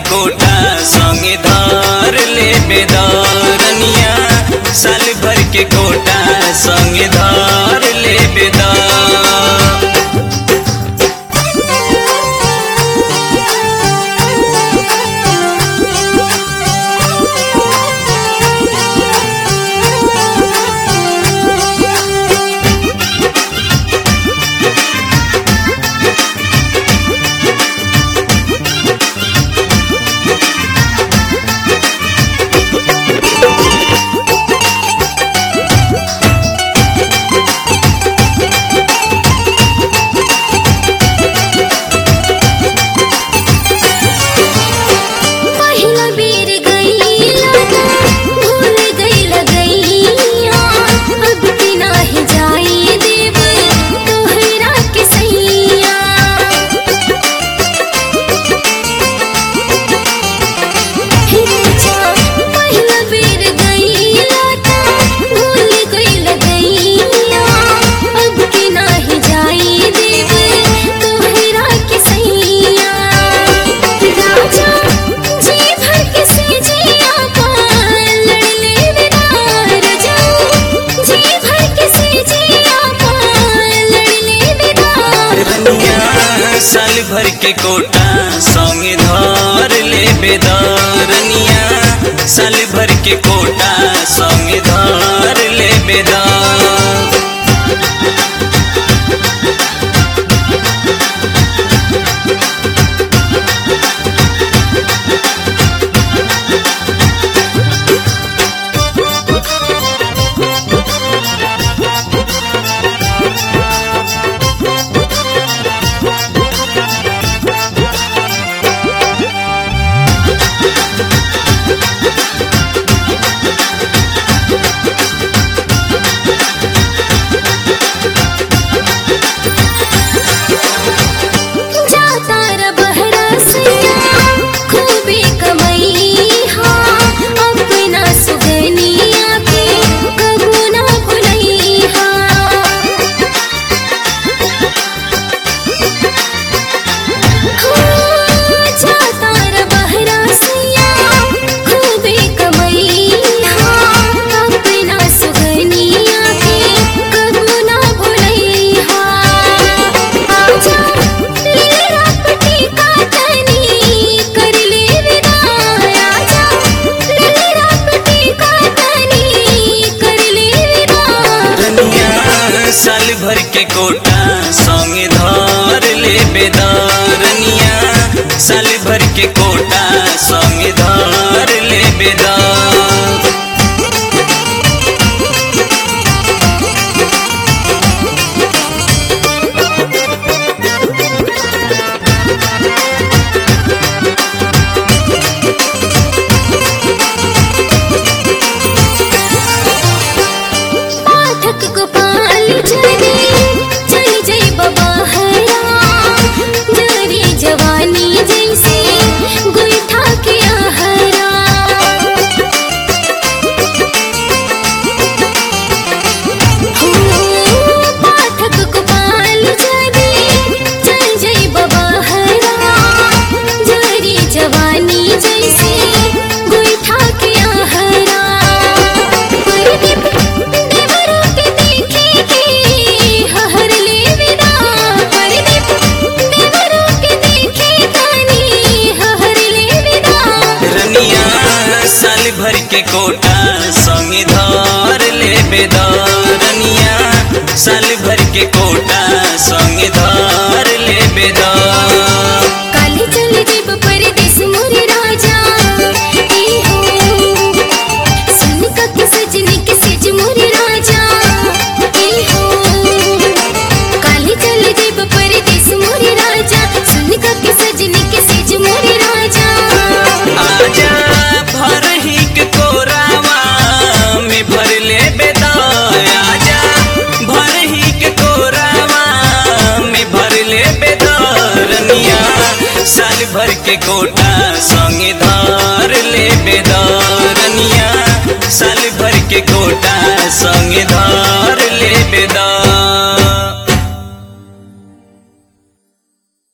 quota संगे धार ले बेदारनिया साल भर के कोटा संगे धार ले बेदार पहिला बेर गईला भूल गईला गईया अब के नाही जाई देव तोहरा के सैया हे जा पहिला बेर गईला भूल गईला गईया अब के नाही जाई देव तोहरा के सैया राजा जी भर के सेजिया पाल लड़ले बिना राजा जी भर के सेजिया पाल लड़ले बिना रनिया साल भर के कोटा संगे धार ले बेदारनिया साल भर के कोटा संगे धार ले बेदार जाता र बहरा से खूबे कमई हाँ अपना सुगनिया के कबू ना भुलई हाँ जाता र बहरा सिया खूबे कमई हाँ अपना सुगनिया के कबू ना भुलई हाँ आजा लेरा पटी काटनी कर ले विदा आजा लेरा पटी काटनी कर ले विदा रनिया साल भर के कोटा संगे धार ले बेदारनिया साल भर के कोटा संगे धार ले बेदार पाठक गोपाल जने चल जई बबाहरा जरी जवानी जैसे गुइठा के आहरा हो पाठक गोपाल जने चल जई बबाहरा जरी जवानी जैसे गुइठा के आहरा परदीप देवरों के देखे के हर ले विदा परदीप देवरों के देखे तानी हर ले विदा रनिया साल भर के कोटा संगे धार ले बेदारनिया साल भर के कोटा संगे धार ले बेदार काली चल जीब परदेस मोरे राजा ए हो सुन का के सजनी के सेज मोरे राजा ए हो काली चल जीब परदेस मोरे राजा सुन का के सजनी के सेज मोरे राजा आजा भर ही के कोरावा में भर ले बेदार आजा भर ही के कोरावा में भर ले बेदारनिया साल भर के कोटा संगे धार ले बेदारनिया साल भर के कोटा संगे धार ले बेदार